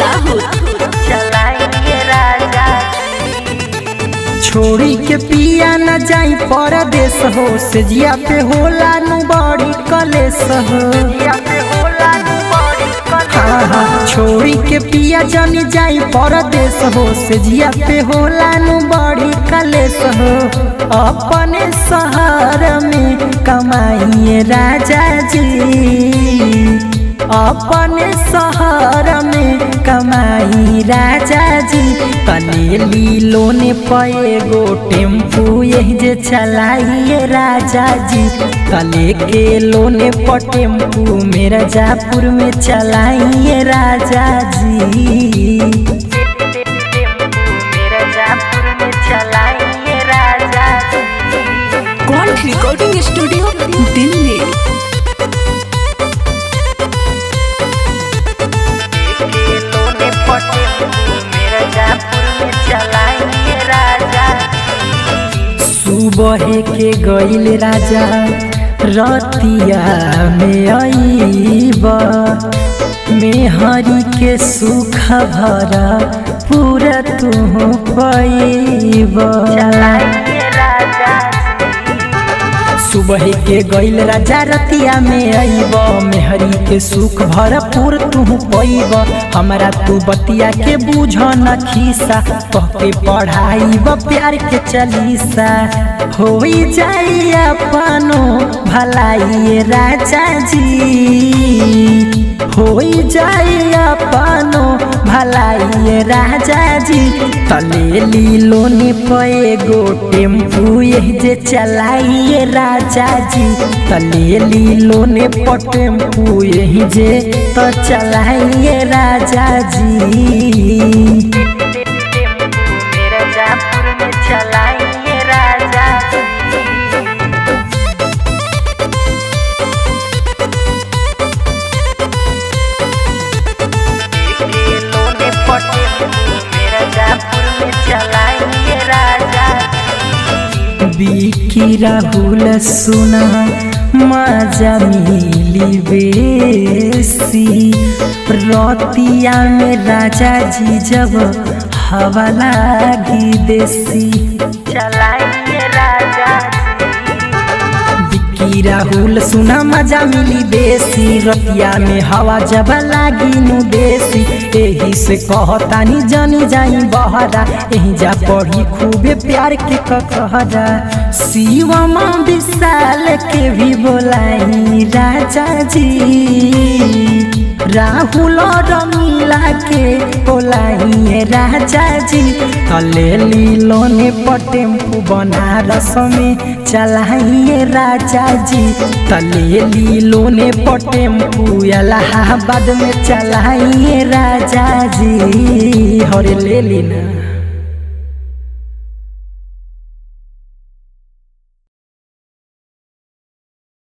दाहोद चलाइए राजा छोड़ी के पिया न जाई परदेश हो से जिया पे होला नु बड़ी कलेस हो या पे होला नु बड़ी हाँ हाँ छोड़ी के पिया जनी जाई परदेश हो से जिया पे होला नु बड़ी कलेस हो अपने शहर में कमाइए राजा जी अपने शहर में कमाई राजा जी कनेली लोने पे गो टेम्पू यही जे चलाइए राजा जी कले के लोने पर टेम्पू मेरा जापुर में चलाइए राजा जी मेरा जापुर में चलाइए राजा कौन रिकॉर्डिंग स्टूडियो दिल्ली के लोने पटे मेरा जापुर में चलाइए राजा सुबह के गईल राजा रतिया में आईब मेहरी के सुख भरा पूरा तू पैब चलाइए राजा सुबह के गईल राजा रतिया में आईब मेहरी के सुख भरपूर तू पैब हमारा तू बतिया के बूझ न खीसा कह के पढ़ाईब प्यार के चलीसा हो जाई अपनो भलाई राजा जी हो जाई अपनो भलाई राजा जी तलेली लोने पे गो टेम्पू यही जे चलाइए राजा जी तलेली लोने पर टेम्पू यही जे तो चलाइए राजा जी मेरा जापुर में चलाइए राजा के लोने पटे मेरा जापुर में चलाइए राजा बिकी राहुल सुना मजा मिली बेसी रतिया में राजा जी जब हवा लागी देसी चलाइए राजा बिक्की राहुल सुना मजा मिली बेसी रतिया में हवा जब लागी नु देसी एही से कहतानी जानी जाई बहरा एही जा पढ़ी खूबे प्यार के कहरा शिवमा विशाल के भी बोलाई राजा जी राहुल रमीला के बोलाई राजा जी कलेली लोने पर टेम्पू बनारस में चलाइए राजा जी तलेली लोने पर टेम्पू इलाहाबाद में चलाइए राजा जी हरे ले लेना